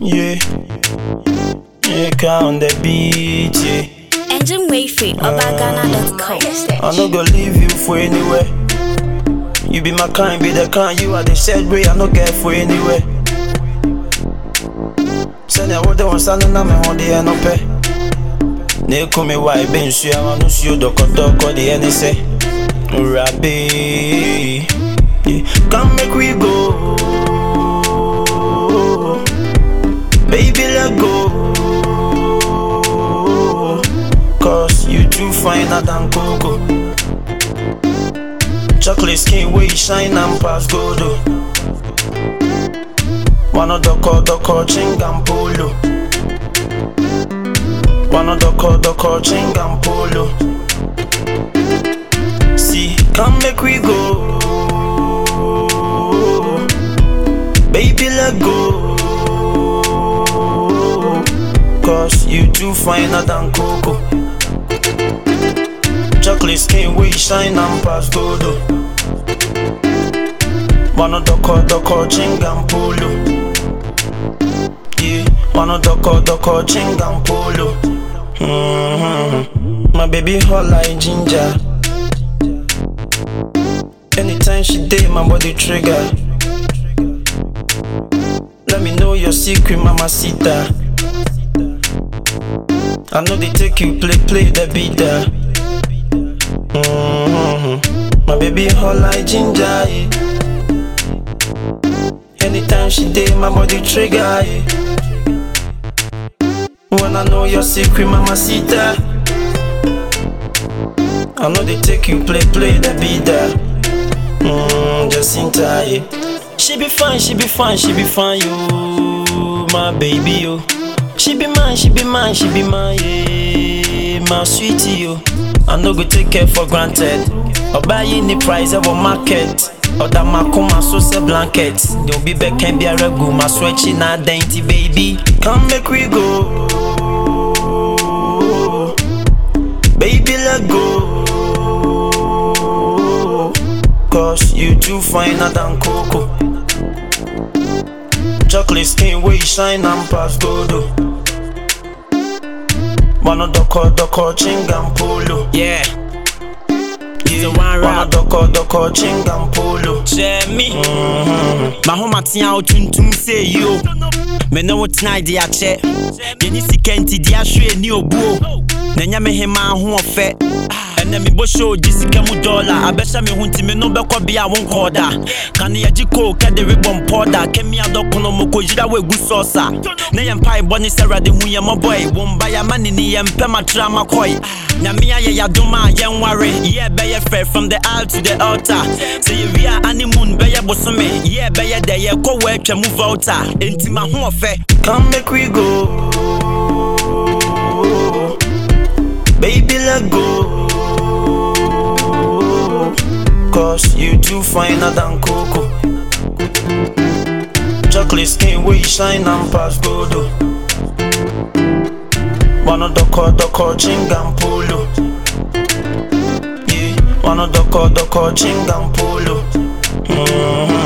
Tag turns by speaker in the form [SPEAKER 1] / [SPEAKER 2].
[SPEAKER 1] Yeah. Yeah, on the beat, yeah.
[SPEAKER 2] Engine Wayfree, Obagana.com.
[SPEAKER 1] I no go leave you for anywhere. You be my kind, be the kind. You are the said way I no get for anywhere. Send ya what they want standing na me on the end up. Ne kumi wa ibe nsu ya wanu su yo doko doko the any say. Urabe. Yeah. Come make we go. Baby let go. Cause you too finer than cocoa. Chocolate skin where you shine and pass gold. oh. Wanna doko doko chingam polo. Wanna doko doko chingam polo. See, come make we go. Baby, let go. Cause you too finer than cocoa. Chocolate skin where you shine and pass gold. oh. Wanna doko doko chingam polo. Yeah, wanna doko doko chingam polo. Mm-hmm. My baby hot like ginger. Anytime she date, my body trigger. Let me know your secret, mamacita. I know they take you play play the beat there. Mm-hmm. My baby hot like ginger. Yeah. Anytime she date, my body trigger. Yeah. When I know your secret, mamacita. I know they take you play play the beat there. Mm, just in time. Yeah. She be fine, she be fine, she be fine, you, my baby, yo. She be mine, she be mine, she be mine, yeah, my sweetie, yo. I no go take care for granted. Or buy any price of a market. Or that my come so say blanket. You'll be back and be a regu, my sweaty na dainty baby. Come make we go. Baby, let go. Cause you too finer than cocoa. Chocolate skin where you shine and pass gold. oh. Wanna doko doko chingam polo.
[SPEAKER 3] Yeah,
[SPEAKER 1] Yeah.
[SPEAKER 3] one
[SPEAKER 1] Wanna
[SPEAKER 3] rap.
[SPEAKER 1] doko doko chingam polo.
[SPEAKER 3] Jeremy. Mahomatea otuntum sɛ yio me ne wo tena de akyɛ yɛne sika nti de ahwɛ ni obuo na ɛnyɛ me hema ho ɔfɛ ɛnɛ mebɔ show gye sika mu dɔla abɛhyɛ me ho nti me no bɛkɔ bia wo nkɔɔ da kane yɛgye koo kɛde rebɔ mpɔ da kɛmi adɔkono mokɔyira wo agu sɔɔsa na yɛ mpaebɔ ne sɛ awurade hu yɛ mmɔbɔe wo mba yɛama ne ni yɛmpɛ matra makɔe nyame ayɛ yɛadom a yɛnware yɛ bɛyɛ fɛ from the aisle to the altar sɛ yɛwie a honeymoon bɛyɛ bosome yɛ bɛyɛ dɛ yɛkɔ wɔ atwa mu volta enti ma ho ɔfɛ
[SPEAKER 1] Come make we go. Baby, let go. Cause you too finer than cocoa. Chocolate skin where you shine and pass gold. oh. Wanna doko doko chingam polo. Yeah, wanna doko doko chingam polo. Mm-hmm.